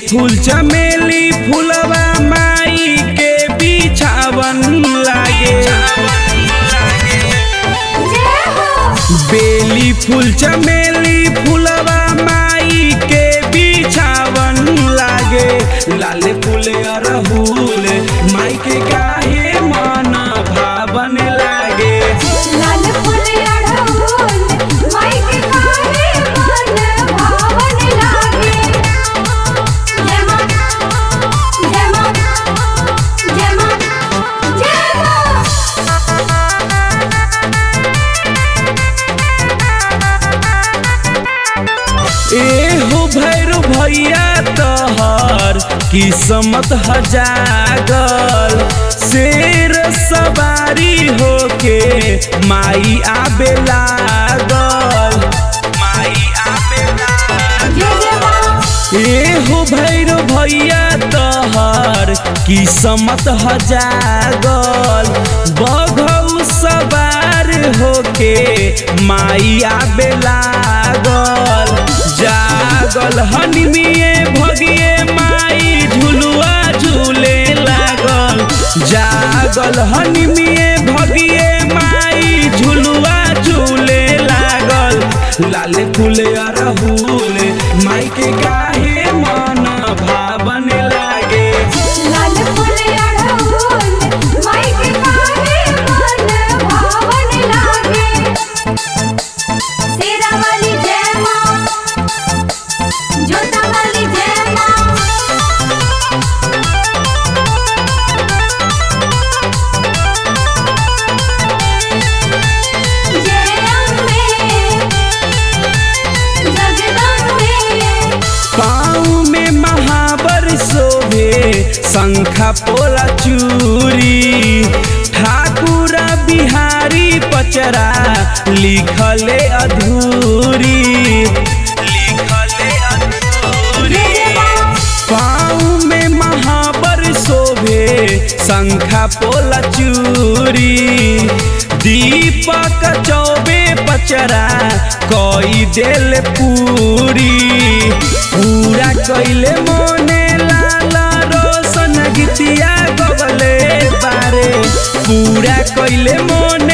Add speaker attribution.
Speaker 1: फूल चमेली फूलवा माई के बिछावन लागे बेली फूल चमेली फूलवा माई के बिछावन लागे लाल फूल अरहुल माई के काहे मन भावन लागे
Speaker 2: लाल फूल अड़हुल माई के काहे मन भावन लागे जय मां जय मां जय मां जय मां
Speaker 1: ए हो भैरो भैया तहर किस्मत हजागल शेर सवारी होके माई आबे लागल माई आबे लागल
Speaker 2: जय जय मां
Speaker 1: ए हो भैरो भैया तहर किस्मत हजागल बघौ सवार होके माई आबे लागल जागल हनिमिए भगिए माई झुलुआ झूले लागल जागल हनिमिए भगिए माई झुलुआ झूले लागल लाल फूल अरहुल माई के काहे मन भावन लागे
Speaker 2: लाल फूल अड़हुल माई के काहे मन भावन लागे शेरा वाली जय मां जोता वाली जय मां जय अम्बे जगदम्बे
Speaker 1: पाँव में महावर शोभे शंखा पोला चूरी ठाकुर बिहारी पचरा लिखले अधूरी लिखले अधूरी पाँव में महावर शोभे शंखा पोला चूरी दीपक चौबे पचरा कई देल पूरी पूरा कैले मोने लाल रोशन गीतिया गबले बारे पूरा कैले मोने